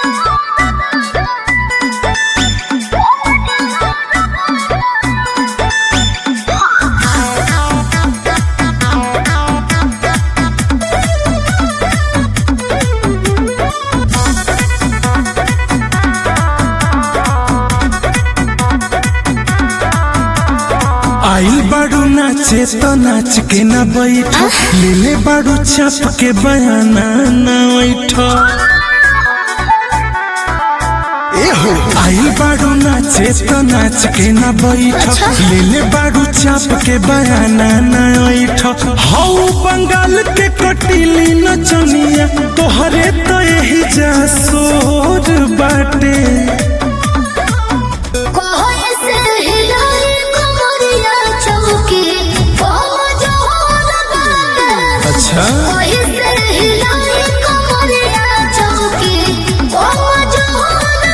आइल बाड़ू नाचे तो नाच के ना बैठ ले ले बाड़ू छाप के बयाना ना बैठ एहो आइल बाड़ू नाचे तो नाच के ना बैठ ले ले बाड़ू छाप के बयाना ना बैठ हौ बंगाल के कटीली नचनिया तोहरे तो यही जा सोर बाटे कोई से हिलाई कमरिया चौकी कोम जोहर बाटे अच्छा कोई से हिलाई कमरिया चौकी कोम जोहर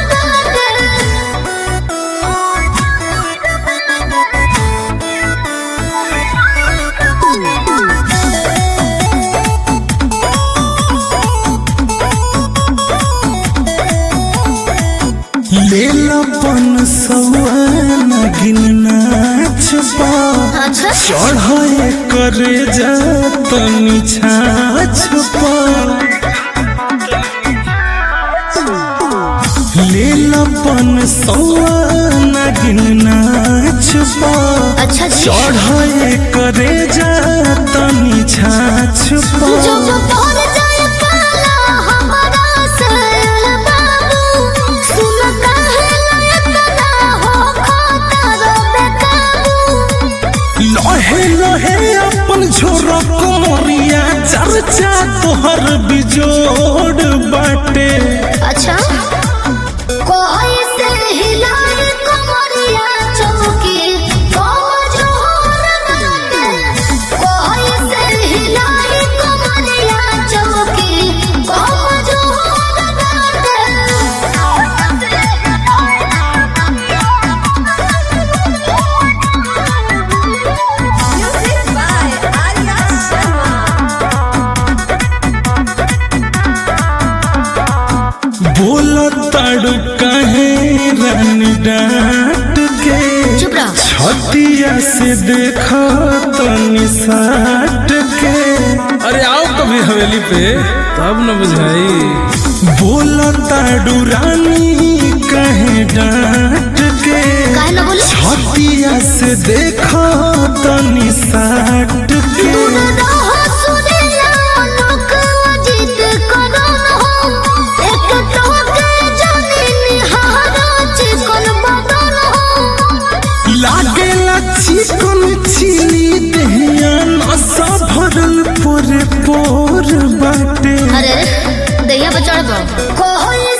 लेलपन सवाना गिन नाच पा अच्छा चढ़ाए करे जा तनी छाछ पा लेलपन सवाना गिन नाच पा अच्छा जी चढ़ाए करे जा तनी छाछ पा जो जो तोर जाए पाला हमारा से बाबू सुन काहे लयतना हो खाता बेकाबू लहे लहे अपन झोरा कोमरिया चर्चा तोहर बिजोड़ बाटे अच्छा कोई से हिलाई कमरिया चौकी कोम जोहर बाटे कोई से हिलाई कमरिया चौकी कोम जोहर बाटे म्यूजिक बाय आर्या शर्मा बोल ताड़ू कहे रन डांट के चुप रहो छतिया से देखा तनी साट के अरे आओ कभी हवेली पे तब न बुझाई बोल ताड़ू रानी कहे डांट के काहे ना बोले छतिया से देखा तनी साट के लागेला चिकन चिली दहिया नशा भरल पोरे पोर बाटे अरे दैया पे चढ़ कोई